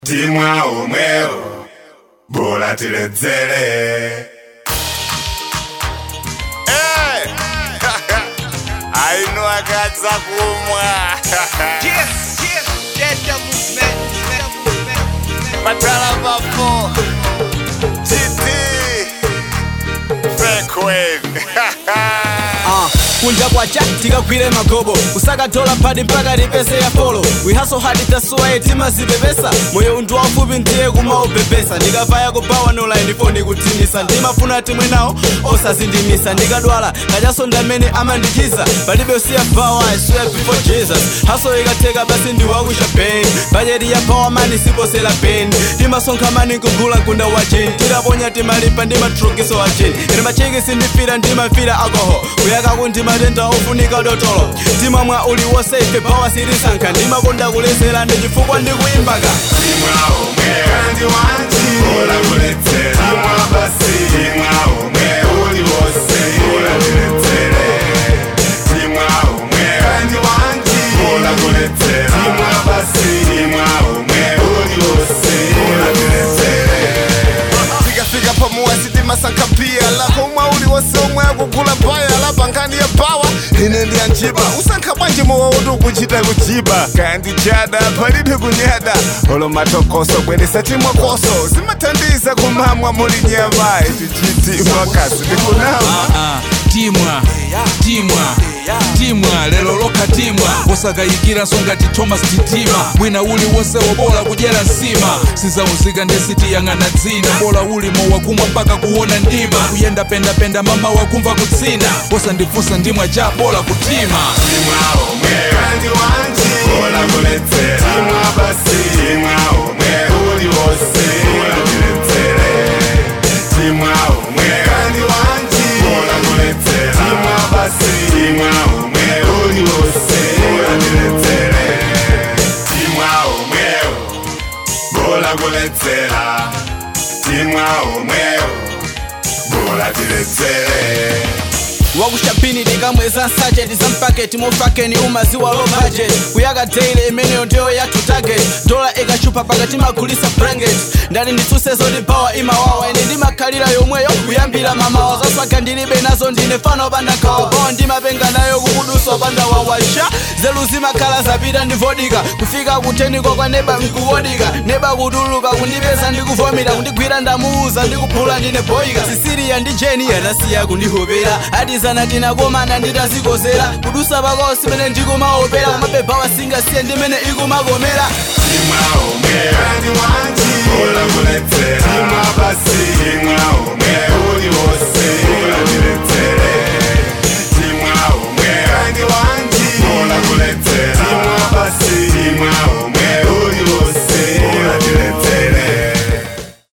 timwa omwewo bora tiledzere Eh! aino akadza kumwa Yes, yes, get the movement, get the movement. patala papo titi fekwen Uh, kunja kwacha tikagwire magobo kusakatola phati mpaka tipese ya folo wihaso hadi tasuwa yetima zipepesa moyo untu wafupi ndiye kumaubebesa ndikavaya kubawa nola ndipo ndikutinisa ndimafuna timwe nawo osazindimisa ndikadwala kachaso ndamene amandichiza palibe usiya bawa I swear before jesus haso ikatheka basi ndiwakusha pain bajeti ya power mani siposela pain timasonkha mani nkugula mkunda wa jini tikaponya timalipa ndimatrukiso wa jini ine machiki sindifira ndimafira alcohol kuyaka kundimatenda ofunika dotolo timamwa uliwonse ife bawa sirisankha ndimakonda kulezera ndi chifukwa ndikuimbaka timwa omwewo kandi wanji bora kuledzera timwa basi timwa omwewo uli wose bora tiledzere timwa omwewo kandi wanji bora kuledzera timwa basi timwa omwewo uli wose bora tiledzere tikafika pamuwa sitimasankha pia lako umwe uli wose omwe akugula baya lapa nkhani ya bawa ine ndi anjiba usankha bwanji mowa uti ukuchita kuchiba kaya ndi chada palibe kunyada olo matokoso bweresa timwa koso zimathandiza kumamwa muli nyama itichitimwa kasi ndikunama Ah, timwa timwa timwa lero lokha timwa usakayikira ngati thomas titima mwina uli wonse wobola kudyera nsima sizauzika ndesitiyang'ana dzina bola ulimo wakumwa mpaka kuona ndima kuyenda pendapenda mama wakumva kutsina usandifunsa ndimwa cha bola kutima timwa omwewo kandi wanji bora kuledzera timwa basi timwa omwewo uli wose bora tiledzere timwa omwewo kandi wanji bora kuledzera timwa basi timwa omwewo uli wose bora tiledzere timwa omwewo bora kuledzera timwa omwewo bora tiledzere wakushapini tikamweza nsacheti za mpaketi mufakeni umaziwa low budget kuyaka daily imeneyo ndiyo yathu target dola ikachupa pakati magulisa blanket ndati nditsuse zoti bawa imawawa ine ndimakhalira yomweyo kuyambira mamawa zaswaga ndilibe nazo ndine fano opanda nkhawa bawa ndimapenga nayo kukudusa opanda wawasha zelu zimakhala zapita ndivodika kufika kutheniko kwa neba nkuwodika neba kutuluka kundipeza ndikuvomera kundigwira ndamuuza ndikuphula ndine boyika sisiriya ndi jeni anasiya kundihopera adizana tinakomana nditazikozera kudusa pakosi mene ndikumaopera kumabeba wasingasiye ndimene ikumakomera timwa omwewo kandi wanji bora kuledzera timwa basi timwa omwewo uli wose bora tiledzere timwa omwewo kandi wanji bora kuledzera timwa basi timwa